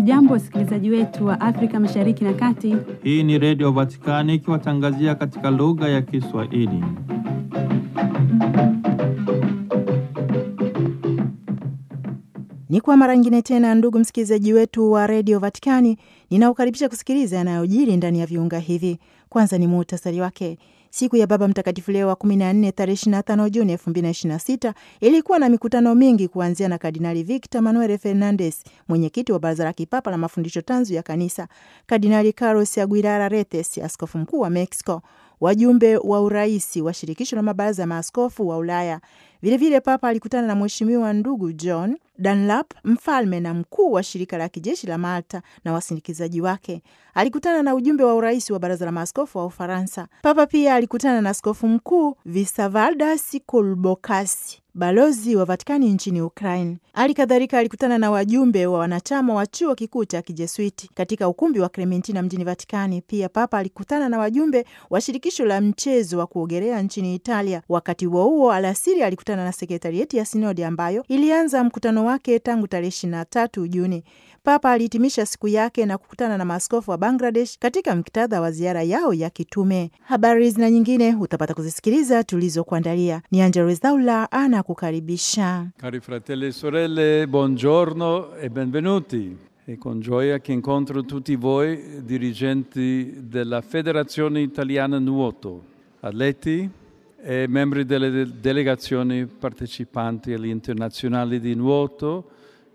Hamjambo, wasikilizaji wetu wa Afrika Mashariki na Kati. Hii ni Redio Vatikani ikiwatangazia katika lugha ya Kiswahili. Ni kwa mara nyingine tena, ndugu msikilizaji wetu wa redio Vatikani, ninaokaribisha kusikiliza yanayojiri ndani ya viunga hivi. Kwanza ni muhtasari wake. Siku ya Baba Mtakatifu Leo wa 14 tarehe 25 Juni 2026 ilikuwa na mikutano mingi kuanzia na Kardinali Victor Manuel Fernandes, mwenyekiti wa Baraza la Kipapa la Mafundisho Tanzu ya Kanisa, Kardinali Carlos Aguilar Retes, askofu mkuu wa Mexico, wajumbe wa uraisi wa shirikisho la mabaraza ya maaskofu wa Ulaya. Vilevile vile Papa alikutana na Mheshimiwa ndugu John Dunlap, mfalme na mkuu wa shirika la kijeshi la Malta na wasindikizaji wake. Alikutana na ujumbe wa urais wa baraza la maaskofu wa Ufaransa. Papa pia alikutana na askofu mkuu Visavaldas Kulbokasi, balozi wa Vatikani nchini Ukraine. Hali kadhalika alikutana na wajumbe wa wanachama wa chuo kikuu cha kijesuiti katika ukumbi wa Clementina mjini Vatikani. Pia Papa alikutana na wajumbe wa shirikisho la mchezo wa kuogelea nchini Italia. Wakati huo huo, alasiri alikutana na sekretarieti ya sinodi ambayo ilianza mkutano wake tangu tarehe 23 Juni. Papa alihitimisha siku yake na kukutana na maaskofu wa Bangladesh katika muktadha wa ziara yao ya kitume. Habari hizi na nyingine utapata kuzisikiliza tulizokuandalia. Ni Angelo Rezaula ana kukaribisha. Cari fratelli e sorelle, buongiorno e benvenuti. È con gioia che incontro tutti voi dirigenti della Federazione Italiana Nuoto, atleti e membri delle de- delegazioni partecipanti agli internazionali di nuoto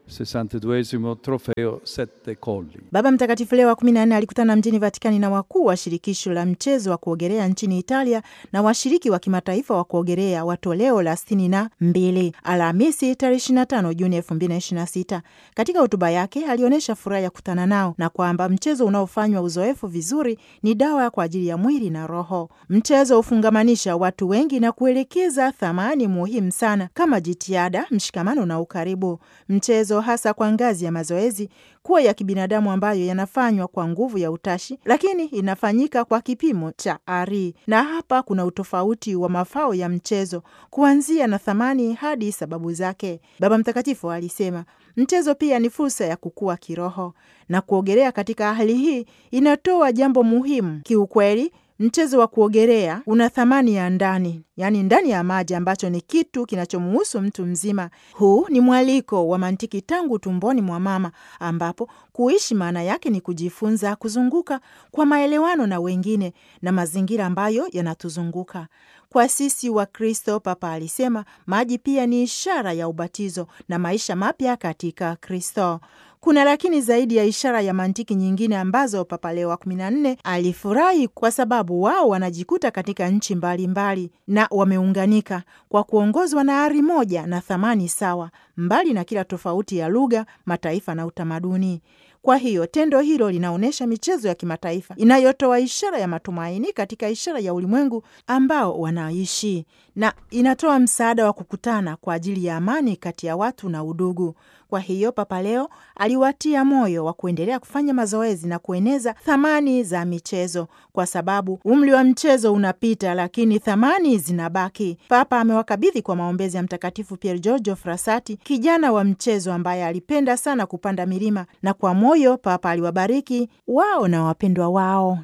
62 trofeo Sette Colli. Baba Mtakatifu Leo wa 14 alikutana mjini Vatikani na wakuu wa shirikisho la mchezo wa kuogelea nchini Italia na washiriki wa kimataifa wa kuogelea wa toleo la sitini na mbili Alhamisi tarehe 25 Juni 2026. Katika hotuba yake alionyesha furaha ya kukutana nao na kwamba mchezo unaofanywa uzoefu vizuri ni dawa kwa ajili ya mwili na roho. Mchezo hufungamanisha watu wengi na kuelekeza thamani muhimu sana kama jitihada, mshikamano na ukaribu. Mchezo hasa kwa ngazi ya mazoezi kuwa ya kibinadamu ambayo yanafanywa kwa nguvu ya utashi, lakini inafanyika kwa kipimo cha ari. Na hapa kuna utofauti wa mafao ya mchezo kuanzia na thamani hadi sababu zake. Baba Mtakatifu alisema mchezo pia ni fursa ya kukua kiroho, na kuogelea katika hali hii inatoa jambo muhimu kiukweli. Mchezo wa kuogelea una thamani ya ndani, yaani ndani ya maji, ambacho ni kitu kinachomuhusu mtu mzima. Huu ni mwaliko wa mantiki tangu tumboni mwa mama, ambapo kuishi maana yake ni kujifunza kuzunguka kwa maelewano na wengine na mazingira ambayo yanatuzunguka. Kwa sisi wa Kristo, Papa alisema maji pia ni ishara ya ubatizo na maisha mapya katika Kristo. Kuna lakini zaidi ya ishara ya mantiki nyingine ambazo Papa Leo wa kumi na nne alifurahi kwa sababu wao wanajikuta katika nchi mbalimbali mbali, na wameunganika kwa kuongozwa na ari moja na thamani sawa, mbali na kila tofauti ya lugha, mataifa na utamaduni. Kwa hiyo tendo hilo linaonyesha michezo ya kimataifa inayotoa ishara ya matumaini katika ishara ya ulimwengu ambao wanaishi na inatoa msaada wa kukutana kwa ajili ya amani kati ya watu na udugu. Kwa hiyo Papa Leo aliwatia moyo wa kuendelea kufanya mazoezi na kueneza thamani za michezo, kwa sababu umri wa mchezo unapita, lakini thamani zinabaki. Papa amewakabidhi kwa maombezi ya Mtakatifu Pier Giorgio Frassati, kijana wa mchezo ambaye alipenda sana kupanda milima, na kwa moyo Papa aliwabariki wao na wapendwa wao.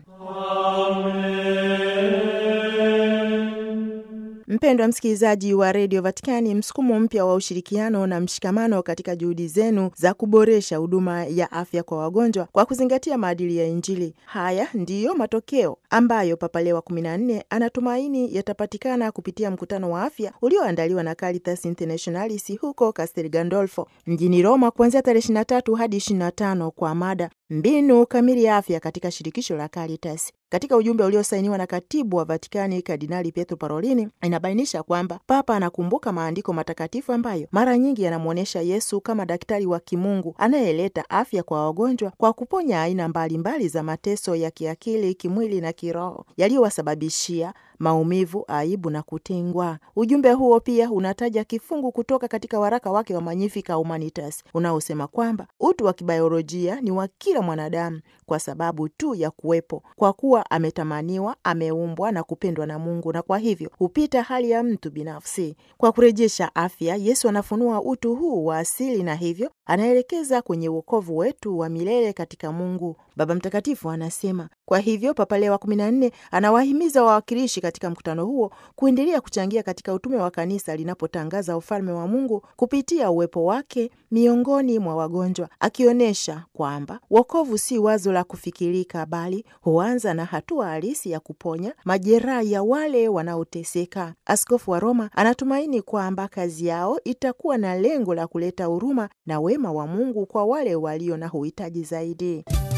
Mpendwa msikilizaji wa redio Vatikani, msukumo mpya wa ushirikiano na mshikamano katika juhudi zenu za kuboresha huduma ya afya kwa wagonjwa kwa kuzingatia maadili ya Injili. Haya ndiyo matokeo ambayo Papa Leo wa kumi na nne anatumaini yatapatikana kupitia mkutano wa afya ulioandaliwa na Caritas Internationalis huko Castel Gandolfo mjini Roma kuanzia tarehe 23 hadi 25 kwa mada mbinu kamili ya afya katika shirikisho la Caritas. Katika ujumbe uliosainiwa na katibu wa Vatikani Kardinali Pietro Parolini, inabainisha kwamba Papa anakumbuka maandiko matakatifu ambayo mara nyingi yanamwonyesha Yesu kama daktari wa kimungu anayeleta afya kwa wagonjwa kwa kuponya aina mbalimbali mbali za mateso ya kiakili, kimwili na kiroho yaliyowasababishia maumivu, aibu na kutengwa. Ujumbe huo pia unataja kifungu kutoka katika waraka wake wa Magnificat Humanitas unaosema kwamba utu wa kibiolojia ni wa kila mwanadamu kwa sababu tu ya kuwepo, kwa kuwa ametamaniwa, ameumbwa na kupendwa na Mungu, na kwa hivyo hupita hali ya mtu binafsi. Kwa kurejesha afya, Yesu anafunua utu huu wa asili, na hivyo anaelekeza kwenye uokovu wetu wa milele katika Mungu. Baba Mtakatifu anasema. Kwa hivyo Papa Leo wa kumi na nne anawahimiza wawakilishi katika mkutano huo kuendelea kuchangia katika utume wa kanisa linapotangaza ufalme wa Mungu kupitia uwepo wake miongoni mwa wagonjwa, akionyesha kwamba wokovu si wazo la kufikirika, bali huanza na hatua halisi ya kuponya majeraha ya wale wanaoteseka. Askofu wa Roma anatumaini kwamba kazi yao itakuwa na lengo la kuleta huruma na wema wa Mungu kwa wale walio na uhitaji zaidi.